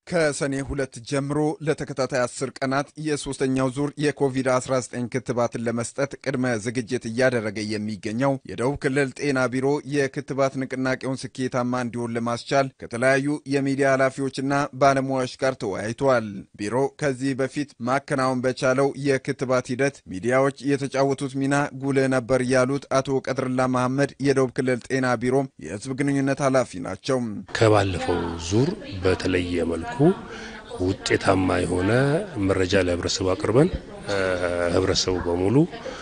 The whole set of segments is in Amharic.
ከሰኔ ሁለት ጀምሮ ለተከታታይ አስር ቀናት የሶስተኛው ዙር የኮቪድ-19 ክትባትን ለመስጠት ቅድመ ዝግጅት እያደረገ የሚገኘው የደቡብ ክልል ጤና ቢሮ የክትባት ንቅናቄውን ስኬታማ እንዲሆን ለማስቻል ከተለያዩ የሚዲያ ኃላፊዎችና ባለሙያዎች ጋር ተወያይቷል። ቢሮ ከዚህ በፊት ማከናወን በቻለው የክትባት ሂደት ሚዲያዎች የተጫወቱት ሚና ጉልህ ነበር ያሉት አቶ ቀድርላ መሐመድ የደቡብ ክልል ጤና ቢሮ የህዝብ ግንኙነት ኃላፊ ናቸው። ከባለፈው ዙር በተለየ መልኩ ውጤታማ የሆነ መረጃ ለህብረተሰቡ አቅርበን ህብረተሰቡ በሙሉ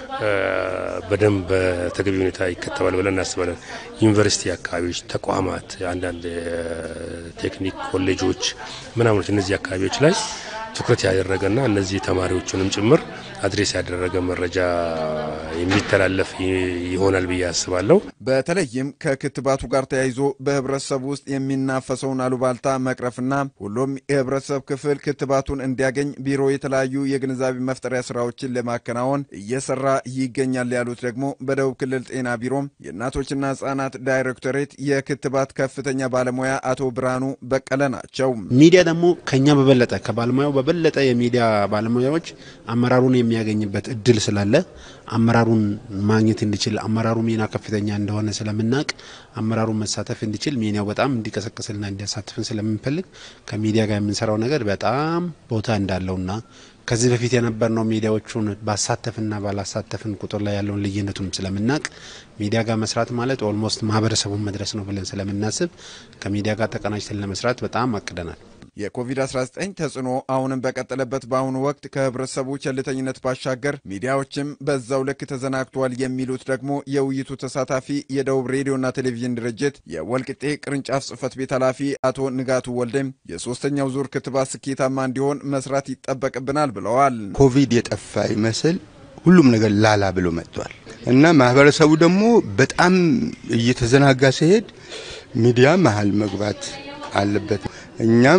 በደንብ በተገቢ ሁኔታ ይከተባል ብለን እናስባለን። ዩኒቨርሲቲ አካባቢዎች፣ ተቋማት፣ አንዳንድ ቴክኒክ ኮሌጆች ምናምኖች እነዚህ አካባቢዎች ላይ ትኩረት ያደረገና እነዚህ ተማሪዎቹንም ጭምር አድሬስ ያደረገ መረጃ የሚተላለፍ ይሆናል ብዬ አስባለሁ። በተለይም ከክትባቱ ጋር ተያይዞ በህብረተሰቡ ውስጥ የሚናፈሰውን አሉባልታ መቅረፍና ሁሉም የህብረተሰብ ክፍል ክትባቱን እንዲያገኝ ቢሮ የተለያዩ የግንዛቤ መፍጠሪያ ስራዎችን ለማከናወን እየሰራ ይገኛል ያሉት ደግሞ በደቡብ ክልል ጤና ቢሮም የእናቶችና ህጻናት ዳይሬክቶሬት የክትባት ከፍተኛ ባለሙያ አቶ ብርሃኑ በቀለ ናቸው። ሚዲያ ደግሞ ከኛ በበለጠ ከባለሙያው በበለጠ የሚዲያ ባለሙያዎች አመራሩን የሚያገኝበት እድል ስላለ አመራሩን ማግኘት እንዲችል አመራሩ ሚና ከፍተኛ እንደሆነ ስለምናውቅ አመራሩን መሳተፍ እንዲችል ሚዲያው በጣም እንዲቀሰቅስልና እንዲያሳትፍን ስለምንፈልግ ከሚዲያ ጋር የምንሰራው ነገር በጣም ቦታ እንዳለውና ከዚህ በፊት የነበርነው ሚዲያዎቹን ባሳተፍና ባላሳተፍን ቁጥር ላይ ያለውን ልዩነቱን ስለምናውቅ ሚዲያ ጋር መስራት ማለት ኦልሞስት ማህበረሰቡን መድረስ ነው ብለን ስለምናስብ ከሚዲያ ጋር ተቀናጅተን ለመስራት በጣም አቅደናል። የኮቪድ-19 ተጽዕኖ አሁንም በቀጠለበት በአሁኑ ወቅት ከህብረተሰቡ ቸልተኝነት ባሻገር ሚዲያዎችም በዛው ልክ ተዘናግቷል የሚሉት ደግሞ የውይይቱ ተሳታፊ የደቡብ ሬዲዮና ቴሌቪዥን ድርጅት የወልቅጤ ቅርንጫፍ ጽህፈት ቤት ኃላፊ አቶ ንጋቱ ወልዴም የሶስተኛው ዙር ክትባት ስኬታማ እንዲሆን መስራት ይጠበቅብናል ብለዋል። ኮቪድ የጠፋ ይመስል ሁሉም ነገር ላላ ብሎ መጥቷል እና ማህበረሰቡ ደግሞ በጣም እየተዘናጋ ሲሄድ ሚዲያ መሀል መግባት አለበት። እኛም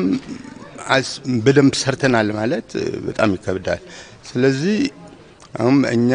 በደንብ ሰርተናል ማለት በጣም ይከብዳል። ስለዚህ አሁን እኛ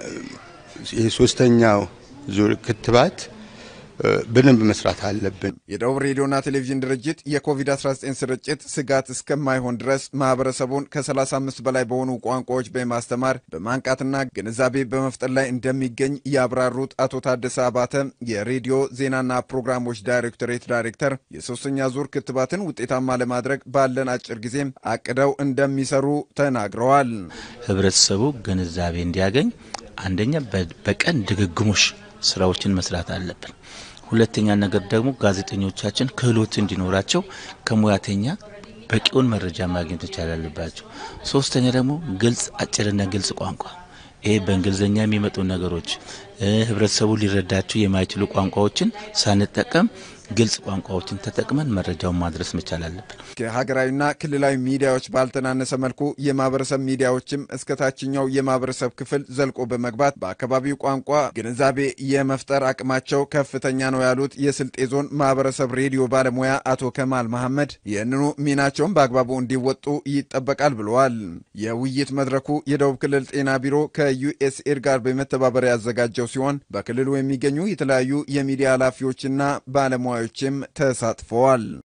የሶስተኛው ዙር ክትባት በደንብ መስራት አለብን። የደቡብ ሬዲዮና ቴሌቪዥን ድርጅት የኮቪድ-19 ስርጭት ስጋት እስከማይሆን ድረስ ማህበረሰቡን ከ35 በላይ በሆኑ ቋንቋዎች በማስተማር በማንቃትና ግንዛቤ በመፍጠር ላይ እንደሚገኝ ያብራሩት አቶ ታደሰ አባተ የሬዲዮ ዜናና ፕሮግራሞች ዳይሬክቶሬት ዳይሬክተር የሶስተኛ ዙር ክትባትን ውጤታማ ለማድረግ ባለን አጭር ጊዜ አቅደው እንደሚሰሩ ተናግረዋል። ህብረተሰቡ ግንዛቤ እንዲያገኝ አንደኛ በቀን ድግግሞሽ ስራዎችን መስራት አለብን። ሁለተኛ ነገር ደግሞ ጋዜጠኞቻችን ክህሎት እንዲኖራቸው ከሙያተኛ በቂውን መረጃ ማግኘት መቻል አለባቸው። ሶስተኛ ደግሞ ግልጽ አጭርና ግልጽ ቋንቋ ይሄ በእንግሊዝኛ የሚመጡ ነገሮች ህብረተሰቡ ሊረዳቸው የማይችሉ ቋንቋዎችን ሳንጠቀም ግልጽ ቋንቋዎችን ተጠቅመን መረጃውን ማድረስ መቻል አለብን። ከሀገራዊና ክልላዊ ሚዲያዎች ባልተናነሰ መልኩ የማህበረሰብ ሚዲያዎችም እስከ ታችኛው የማህበረሰብ ክፍል ዘልቆ በመግባት በአካባቢው ቋንቋ ግንዛቤ የመፍጠር አቅማቸው ከፍተኛ ነው ያሉት የስልጤ ዞን ማህበረሰብ ሬዲዮ ባለሙያ አቶ ከማል መሐመድ ይህንኑ ሚናቸውን በአግባቡ እንዲወጡ ይጠበቃል ብለዋል። የውይይት መድረኩ የደቡብ ክልል ጤና ቢሮ ከዩኤስኤድ ጋር በመተባበር ያዘጋጀው ሲሆን በክልሉ የሚገኙ የተለያዩ የሚዲያ ኃላፊዎችና ባለሙያዎችም ተሳትፈዋል።